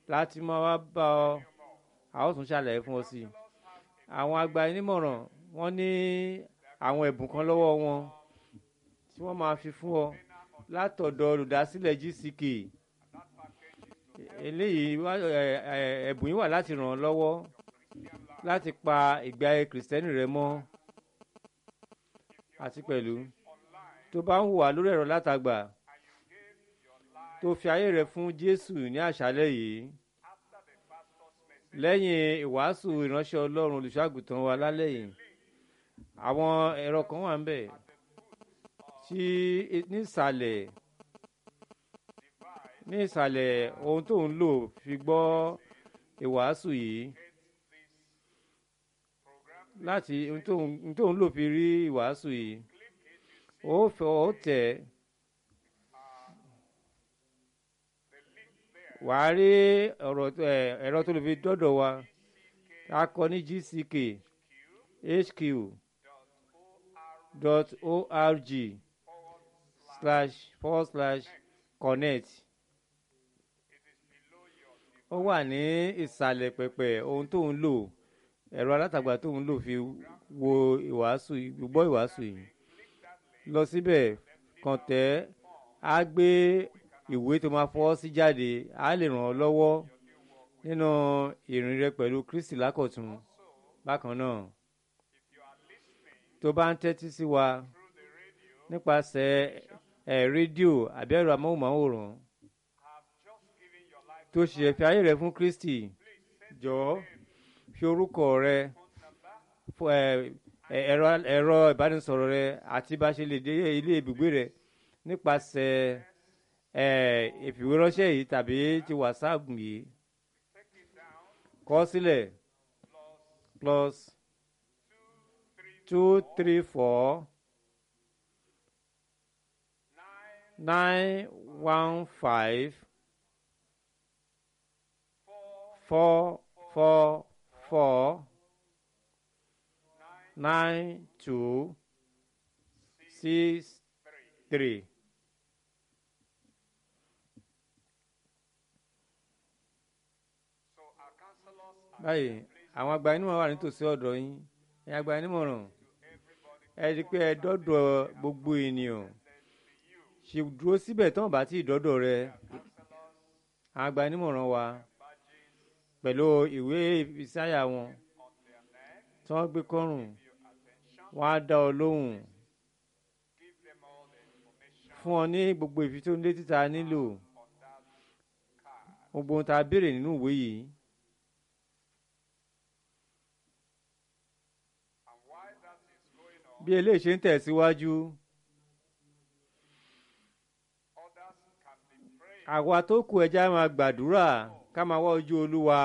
láti máa wá bá ọ a ó tún ṣàlàyé fún ọ sí i àwọn agbanímọ̀ràn wọ́n ní àwọn ẹ̀bùn kan lọ́wọ́ wọn tí wọ́n máa fi fún ọ látọ̀dọ̀ olùdásílẹ̀ GCK eléyìí wá ẹ ẹ ẹ̀bùn yìí wà láti ràn ọ́ lọ́wọ́ láti pa ìgbé ayé kìrìsìtẹ́nì rẹ mọ́ àti pẹ̀lú tó bá ń hùwà lórí ẹ̀rọ látagbà tó fi ayé rẹ fún Jésù ní àṣálẹ́ yìí lẹ́yìn ìwàásù ìránṣẹ́ Ọlọ́run olùṣọ́àgùtàn wa lálẹ́ yìí àwọn ẹ̀rọ kan wà ń bẹ̀ tí nísàlẹ̀ ní ìsàlẹ̀ ohun tó ń lò fi gbọ́ ìwàásù yìí láti ohun tó ń- ohun tó ń lò fi rí ìwàásù yìí ó fẹ́ ó tẹ̀ wàá rí ọ̀rọ̀ tó- ẹ̀, ẹ̀rọ tó lè fi dọ́dọ̀ wa a kọ ní GCK HQ dot org slash forward slash connect ó wà ní ìsàlẹ̀ pẹ̀pẹ̀ ohun tó ń lò ẹ̀rọ alátagbà tó ń lò fi wo ìwàásù yìí- gbọ́ ìwàásù yìí lọ síbẹ̀ kàn tẹ́ á gbé ìwé tó máa fọwọ́ sí jáde á lè ràn ọ́ lọ́wọ́ nínú ìrìn rẹ pẹ̀lú Kristi lákọ̀tún bákan náà tó bá ń tẹ́tí sí wa nípasẹ̀ ẹ̀ rédíò àbí ẹ̀rọ amóhùnmáwòrán tó ṣe fi ayé rẹ fún Kristi jọ̀ọ́ fi orúkọ rẹ fún ẹ ẹ, ẹ̀rọ ẹ̀rọ ìbánisọ̀rọ̀ rẹ àti bá ṣe lè dé ilé ibùgbé rẹ nípasẹ̀ ẹ ìfìwéránṣẹ́ yìí tàbí ti WhatsApp yìí kọ sílẹ̀ plus two three four nine one five four four four nine two six three. báyìí àwọn agbanímọ̀ràn wà nítòsí ọ̀dọ̀ yín ẹ̀yin agbanímọ̀ràn ẹ rí i pé ẹ dọ́dọ̀ gbogbo ènìyàn ṣe dúró síbẹ̀ tán bá tí ì dọ́dọ̀ rẹ àwọn agbanímọ̀ràn wa pẹ̀lú ìwé ìsáyà wọn tí wọ́n gbé kọ́rùn wọ́n á dá ọ lóhùn fún ọ ní gbogbo ìfitónilétí tá a nílò gbogbo ohun tá a béèrè nínú ìwé yìí. bí eléyìí ṣe ń tẹ̀síwájú àwa tó kù ẹja máa gbàdúrà ká máa wá ojú olúwa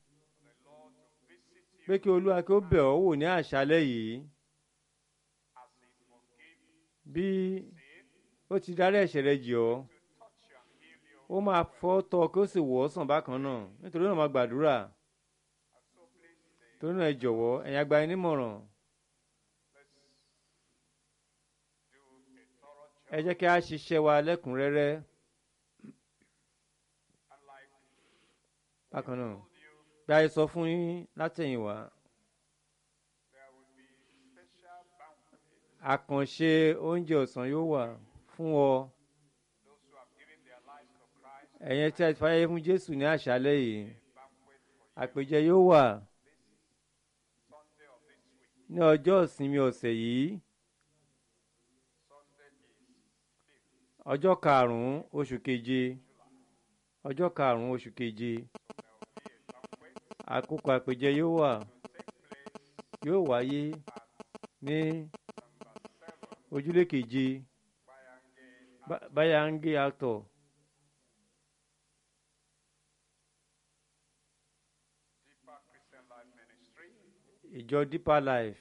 pé kí olúwa kí ó bẹ̀ ọ́ wò ní àṣálẹ́ yìí bí ó ti dárí ẹ̀ṣẹ̀ rẹ jì ọ́ ó máa fọ́ tọ́ kí ó sì wọ̀ ọ́ sàn bákan náà nítorí náà máa gbàdúrà torí náà ẹ jọ̀wọ́ ẹ̀yin àgbà yín nímọ̀ràn ẹ jẹ́ kí a ṣiṣẹ́ wa lẹ́kùnrẹ́rẹ́ bákan náà bí a ṣe sọ fún yín látẹ̀yìnwá àkànṣe oúnjẹ ọ̀sán yóò wà fún ọ ẹ̀yin tí a ti fàyè fún Jésù ní àṣálẹ́ yìí àpèjẹ yóò wà ní ọjọ́ ìsinmi ọ̀sẹ̀ yìí ọjọ́ karùn-ún oṣù keje ọjọ́ karùn-ún oṣù keje àkókò àpèjẹ yóò wà yóò wáyé ní ojúlé keje Ba- Bayange actor ìjọ Deeper Life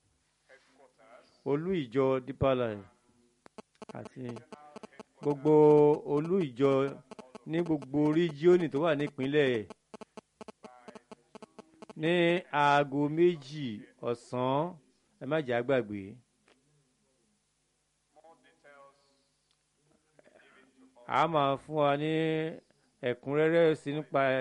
olú ìjọ Deeper Life àti gbogbo olú ìjọ ní gbogbo ríjíọ́nì tó wà nípínlẹ̀ ní aago méjì ọ̀sán ẹ má jẹ́ àgbàgbé. a máa fún wa ní ẹ̀kúnrẹ́rẹ́ sí nípa